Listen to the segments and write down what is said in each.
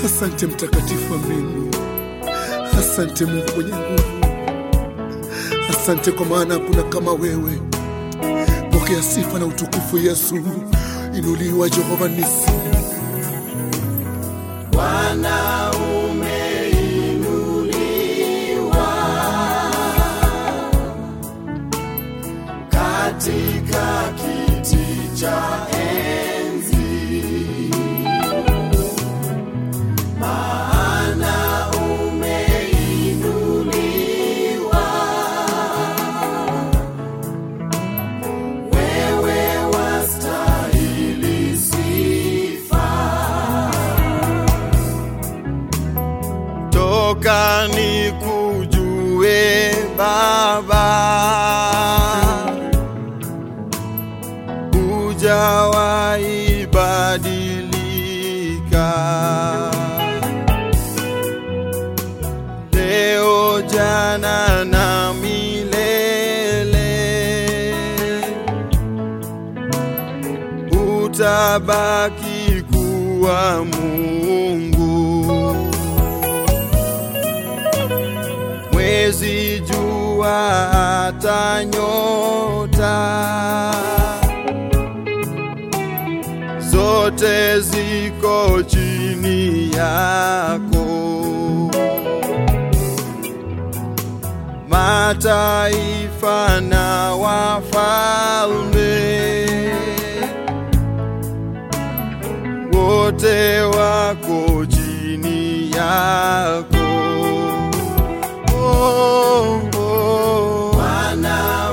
Asante mtakatifu wa mbingu, asante Mungu mwenye nguvu, asante kwa maana hakuna kama wewe. Pokea sifa na utukufu Yesu, inuliwa Jehova Nisi. Bwana umeinuliwa katika kiti cha enzi, maana umeinuliwa wewe wastahili sifa. toka ni kujue Baba, hujawahi badilika. Leo, jana na milele, utabaki kuwa Mungu. mwezi, jua, hata nyota zote ziko chini yako. Mataifa na wafalme wote wako chini yako. Oh, oh. Bwana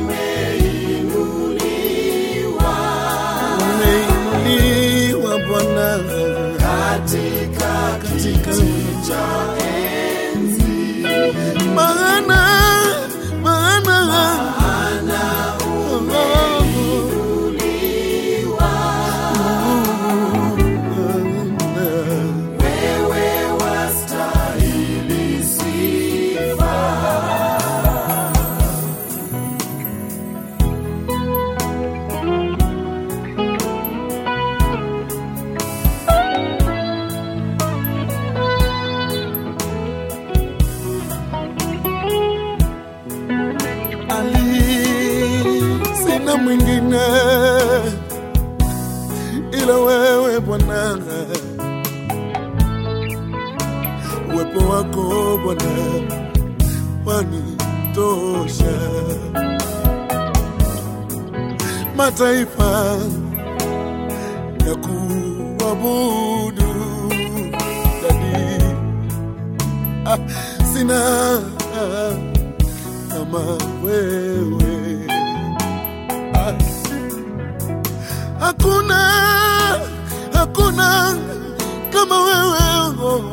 umeinuliwa Umeinuliwa Bwana katika kiti cha enzi, maana maana maana umeinuliwa wewe wastahili sifa. ali sina mwingine ila wewe Bwana, uwepo wako Bwana wanitosha. Mataifa ya kuabudu dadi, ah, sina kama wewe Ah. hakuna hakuna kama wewe oh.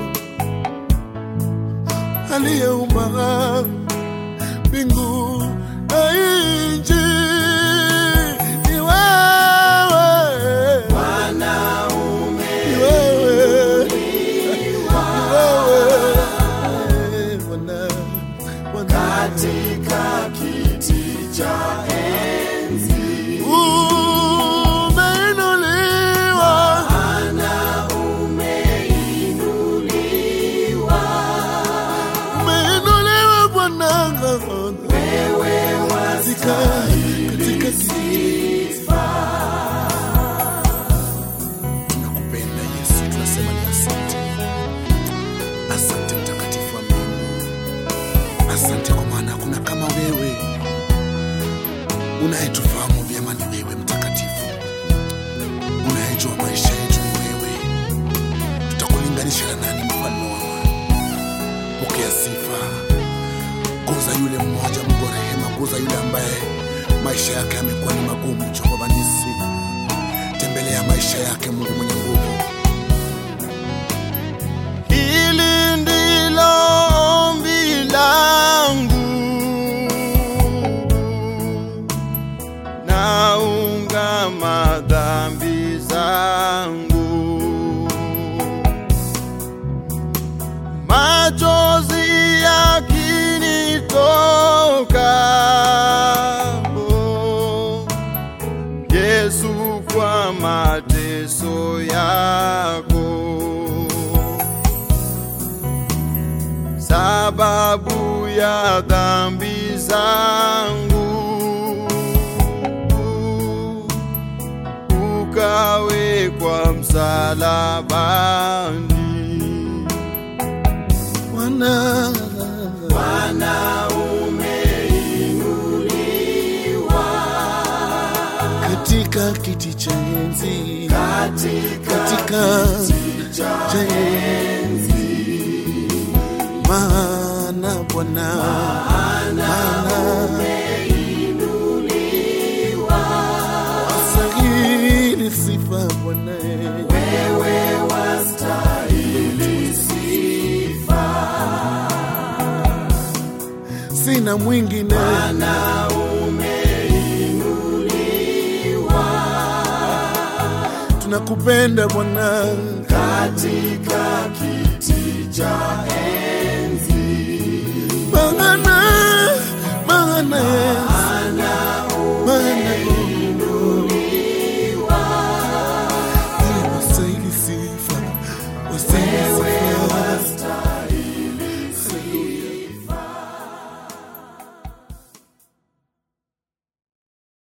aliyeumba mbingu na nchi ni wewe Bwana ni wewe ni wewe Bwana Bwana katika kiti cha enzi, umeinuliwa Bwana umeinuliwa umeinuliwa Bwana wewe katika katika sifa. tunakupenda Yesu, tunasema ni asante, asante mtakatifu wa mbingu, asante kwa maana hakuna kama wewe unayetufahamu vyema. Ni wewe mtakatifu, unayejua maisha yetu ni wewe. Tutakulinganisha na nani, mfalme wa amani? Pokea sifa, guza yule mmoja, Mungu wa rehema, guza yule ambaye maisha yake yamekuwa ni magumu. Jehova Nisi, tembelea maisha yake, Mungu mwenye nguvu. Hili ndilo ombi langu, naungama dhambi zangu, machozi yakinitoka, oh, Yesu kwa mateso yako sababu ya dhambi zangu ukawekwa msalabani. Bwana, Bwana umeinuliwa katika kiti cha enzi, katika katika kiti cha cha enzi, maana Bwana, maana wastahili sifa Bwana, wewe wastahili sifa. sina mwingine Bwana umeinuliwa tunakupenda Bwana, katika kiti cha enzi